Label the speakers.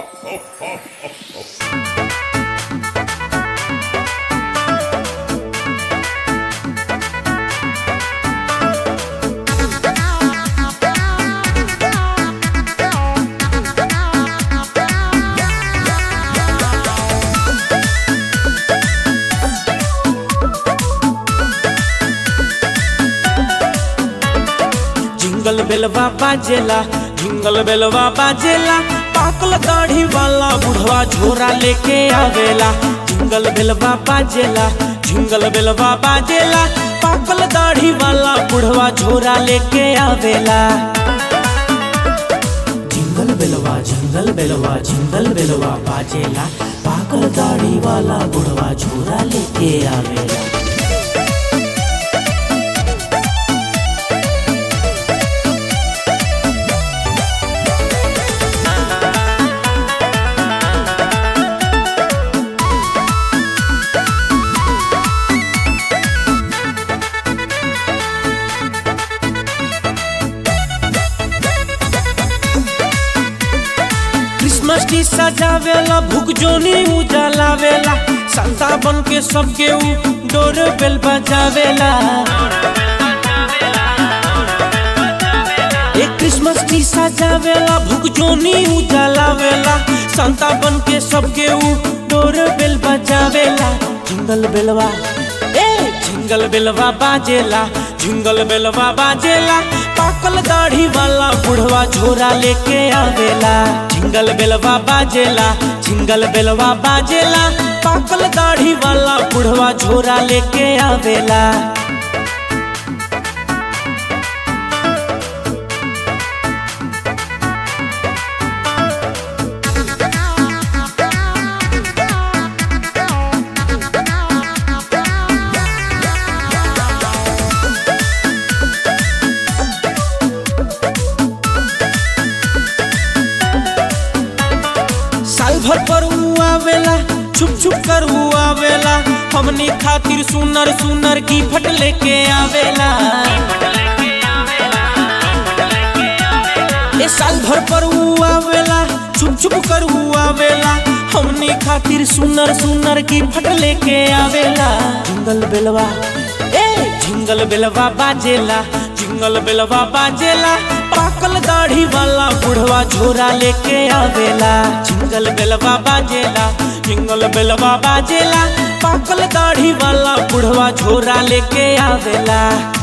Speaker 1: jingle बेलवा बाजेला jingle बेलवा बाजेला पाकल दाढ़ी वाला बुढ़वा झोरा लेके आवेला जिंगल बेलवा बाजेला जिंगल बेलवा बाजेला पाकल दाढ़ी वाला बुढ़वा झोरा लेके आवेला जिंगल बेलवा जिंगल बेलवा जिंगल बेलवा बाजेला पाकल दाढ़ी वाला बुढ़वा झोरा लेके आवेला क्रिसमस की सजावेला भूख जोनी उजलावेला संता बन के सबके ऊ डोर बेल बजावेला एक क्रिसमस की सजावेला भूख जोनी उजलावेला संता बन के सबके ऊ डोर बेल बजावेला जिंगल बेलवा ए जिंगल बेलवा बाजेला जिंगल बेलवा बाजेला पाकल दाढ़ी वाला बुढ़वा झोरा लेके आवेला जिंगल बेलवा बाजेला जिंगल बेलवा बाजेला पाकल दाढ़ी वाला बुढ़वा झोरा लेके आवेला साल भर पर ऊ आवेला छुप छुप कर ऊ आवेला हमनी खातिर सुनर सुनर की फट लेके आवेला ए साल भर पर ऊ आवेला छुप छुप कर ऊ आवेला हमनी खातिर सुनर सुनर की फट लेके आवेला जिंगल बेलवा ए जिंगल बेलवा बाजेला जिंगल बेलवा बाजेला पाकल दाढ़ी वाला बुढ़वा झोरा लेके आवेला जिंगल बेलवा बाजेला जिंगल बेलवा बाजेला पाकल दाढ़ी वाला बुढ़वा झोरा लेके आवेला